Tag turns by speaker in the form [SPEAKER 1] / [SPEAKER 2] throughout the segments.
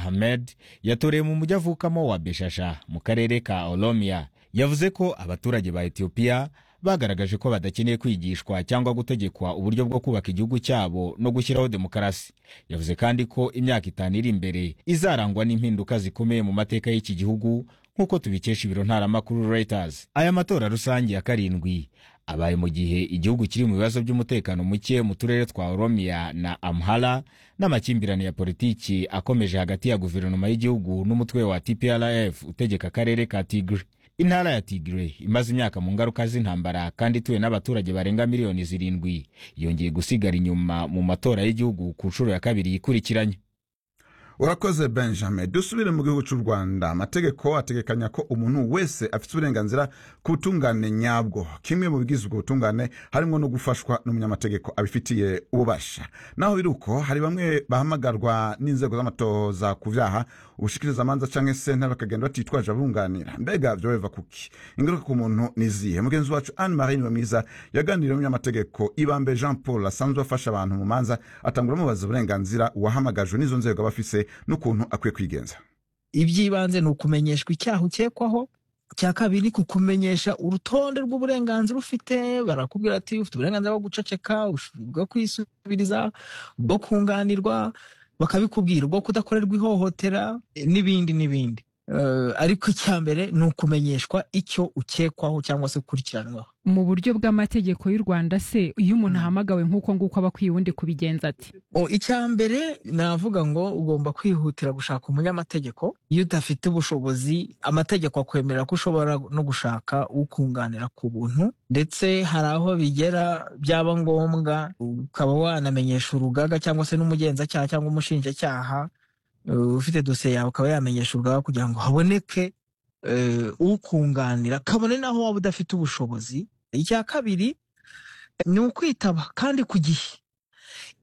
[SPEAKER 1] Ahmed yatoreye mu mujyi avukamo wa Beshasha mu karere ka Oromia yavuze ko abaturage ba Ethiopia bagaragaje ko badakeneye kwigishwa cyangwa gutegekwa uburyo bwo kubaka igihugu cyabo no gushyiraho demokarasi yavuze kandi ko imyaka itanu iri imbere izarangwa n'impinduka zikomeye mu mateka y'iki gihugu nk'uko tubikesha ibiro ntaramakuru Reuters aya matora rusange ya karindwi abaye mu gihe igihugu kiri mu bibazo by'umutekano muke mu turere twa Oromia na Amhara n'amakimbirane ya politiki akomeje hagati ya guverinoma y'igihugu n'umutwe wa TPLF utegeka akarere ka Tigray intara ya Tigray imaze imyaka mu ngaruka z'intambara kandi ituwe n'abaturage barenga miliyoni zirindwi yongeye gusigara inyuma mu matora y'igihugu ku nshuro ya kabiri yikurikiranye
[SPEAKER 2] urakoze benjamin dusubire mu gihugu cy'u rwanda amategeko ategekanya ko umuntu wese afite uburenganzira ku butungane nyabwo kimwe mu bigize ubwo butungane harimo no gufashwa n'umunyamategeko abifitiye ububasha naho biri uko hari bamwe bahamagarwa n'inzego z'amatoza ku byaha ubushikirizamanza cyangwa se bakagenda batitwaje abunganira mbega byo biva kuki ingaruka ku muntu ni izihe mugenzi wacu anne marie niwe mwiza yaganiriye n'umunyamategeko ibambe jean paul asanzwe afasha abantu mu manza atangura amubaza uburenganzira uwahamagajwe n'izo nzego aba afise n'ukuntu akwiye kwigenza
[SPEAKER 3] iby'ibanze ni ukumenyeshwa icyaha ukekwaho icya kabiri ni kukumenyesha urutonde rw'uburenganzira ufite barakubwira ati ufite uburenganzira bwo guceceka bwo kwisubiriza bwo kunganirwa bakabikubwira ubwo kudakorerwa ihohotera n'ibindi n'ibindi ariko icya mbere ni ukumenyeshwa icyo ukekwaho cyangwa se ukurikiranwaho
[SPEAKER 4] mu buryo bw'amategeko y'u rwanda se iyo umuntu ahamagawe nk'uko nguko aba akwiye undi kubigenza ati
[SPEAKER 3] icya mbere navuga ngo ugomba kwihutira gushaka umunyamategeko iyo udafite ubushobozi amategeko akwemerera ko ushobora no gushaka ukunganira ku buntu ndetse hari aho bigera byaba ngombwa ukaba wanamenyesha urugaga cyangwa se n'umugenzacyaha cyangwa umushinjacyaha ufite dosiye yawe ukaba yamenyesha urugaga kugira ngo haboneke ukunganira kabone naho waba udafite ubushobozi icya kabiri ni ukwitaba kandi ku gihe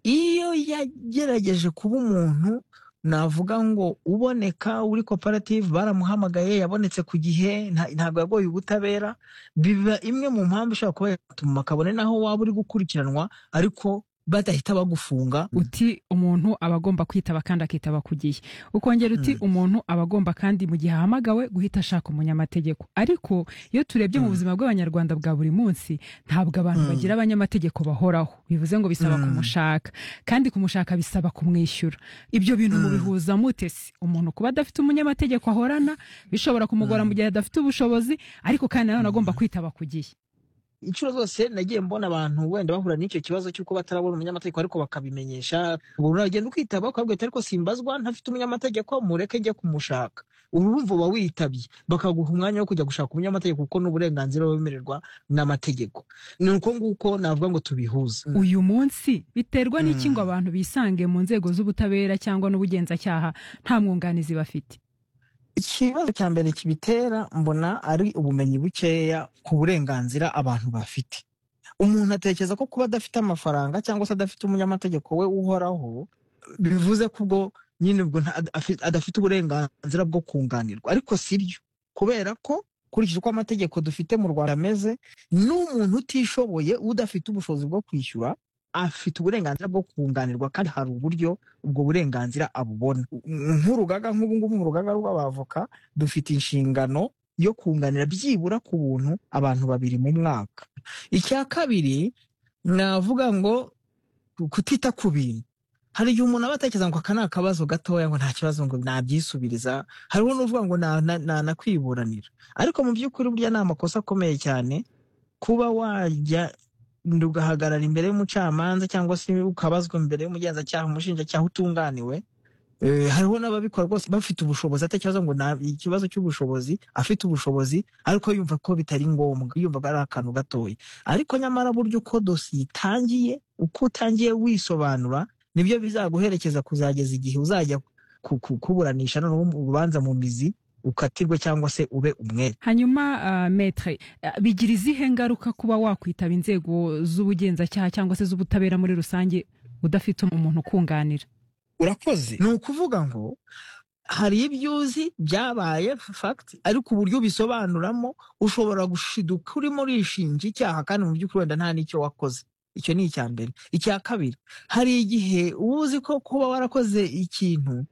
[SPEAKER 3] iyo yagerageje kuba umuntu navuga ngo uboneka uri koperative baramuhamagaye yabonetse ku gihe ntabwo yagoye ubutabera biba imwe mu mpamvu ishobora kuba yatuma kabone naho waba uri gukurikiranwa ariko badahita bagufunga
[SPEAKER 4] uti umuntu aba agomba kwitaba kandi akitaba ku gihe ukongera uti umuntu aba agomba kandi mu gihe ahamagawe guhita ashaka umunyamategeko ariko iyo turebye mu buzima bw'abanyarwanda bwa buri munsi ntabwo abantu bagira abanyamategeko bahoraho bivuze ngo bisaba kumushaka kandi kumushaka bisaba kumwishyura ibyo bintu mubihuza mutesi umuntu kuba adafite umunyamategeko ahorana bishobora kumugora mu gihe adafite ubushobozi ariko kandi nanone agomba kwitaba ku gihe
[SPEAKER 3] inshuro zose nagiye mbona abantu wenda bahura n'icyo kibazo cy'uko batarabona umunyamategeko ariko bakabimenyesha umuntu aragenda ukitaba ukabwira ariko simbazwa ntafite umunyamategeko mureke njye kumushaka urumva uba witabye bakaguha umwanya wo kujya gushaka umunyamategeko kuko ni uburenganzira wemererwa n'amategeko ni uko nguko navuga ngo tubihuze
[SPEAKER 4] uyu munsi biterwa n'iki ngo abantu bisange mu nzego z'ubutabera cyangwa n'ubugenzacyaha nta mwunganizi bafite
[SPEAKER 3] ikibazo cya mbere kibitera mbona ari ubumenyi bukeya ku burenganzira abantu bafite umuntu atekereza ko kuba adafite amafaranga cyangwa se adafite umunyamategeko we uhoraho bivuze ko ubwo nyine ubwo adafite uburenganzira bwo kunganirwa ariko si byo kubera ko ukurikije uko amategeko dufite mu rwanda ameze n'umuntu utishoboye udafite ubushobozi bwo kwishyura afite uburenganzira bwo kunganirwa kandi hari uburyo ubwo burenganzira abubona nk'urugaga nk'ubungubu mu rugaga rw'abavoka dufite inshingano yo kunganira byibura ku buntu abantu babiri mu mwaka icya kabiri navuga ngo kutita ku bintu hari igihe umuntu aba atekereza ngo aka ni akabazo gatoya ngo nta kibazo ngo nabyisubiriza hariho n'uvuga ngo nanakwiburanira ariko mu by'ukuri burya ni amakosa akomeye cyane kuba wajya ugahagarara imbere y'umucamanza cyangwa se ukabazwa imbere y'umugenzacyaha umushinjacyaha utunganiwe hariho n'ababikora rwose bafite ubushobozi atakibazo ngo ikibazo cy'ubushobozi afite ubushobozi ariko yumva ko bitari ngombwa yumva ari akantu gatoya ariko nyamara buryo uko dosiye itangiye uko utangiye wisobanura nibyo bizaguherekeza kuzageza igihe uzajya kuburanisha noneho urubanza mu mizi ukatirwe cyangwa se ube umwere
[SPEAKER 4] hanyuma uh, metre uh, bigira izihe ngaruka kuba wakwitaba inzego z'ubugenzacyaha cyangwa se z'ubutabera muri rusange udafite umuntu ukunganira
[SPEAKER 3] urakoze ni ukuvuga ngo hari ibyo uzi byabaye fagiti ariko uburyo ubisobanuramo ushobora gushiduka urimo urishinja icyaha kandi mu by'ukuri wenda nta n'icyo wakoze icyo ni icya mbere icya kabiri hari igihe uba uzi ko kuba warakoze ikintu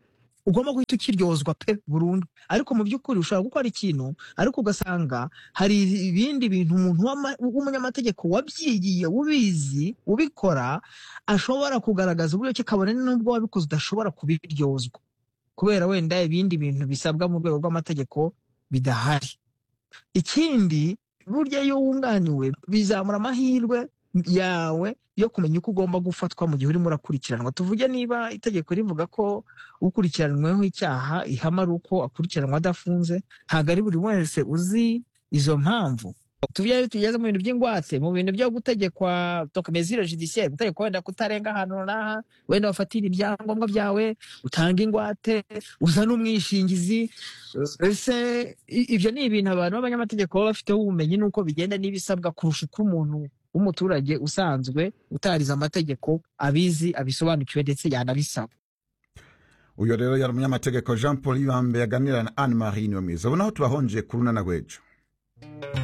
[SPEAKER 3] ugomba guhita ukiryozwa pe burundu ariko mu by'ukuri ushobora gukora ikintu ariko ugasanga hari ibindi bintu umuntu w'ama- w'umunyamategeko wabyigiye ubizi ubikora ashobora kugaragaza uburyo ki kabone n'ubwo wabikoze udashobora kubiryozwa kubera wenda ibindi bintu bisabwa mu rwego rw'amategeko bidahari ikindi burya iyo wunganiwe bizamura amahirwe yawe yo kumenya uko ugomba gufatwa mu gihe urimo urakurikiranwa tuvuge niba itegeko rivuga ko ukurikiranyweho icyaha ihama ari uko akurikiranwa adafunze ntabwo ari buri wese uzi izo mpamvu tubyo tugeze mu bintu by'ingwate mu bintu byo gutegekwa dokomezire judiciaire gutegekwa wenda kutarenga ahantu runaka wenda wafatira ibyangombwa byawe utanga ingwate uzane umwishingizi ese i- ibyo ni ibintu abantu b'abanyamategeko baba bafiteho ubumenyi n'uko bigenda n'ibisabwa kurusha uko umuntu w'umuturage usanzwe utarize amategeko abizi abisobanukiwe ndetse yanabisaba
[SPEAKER 2] uyu rero yari umunyamategeko jean paul yibambe yaganira na anne marie niwe mwiza ubona aho tubahonjeye ku runana rw'ejo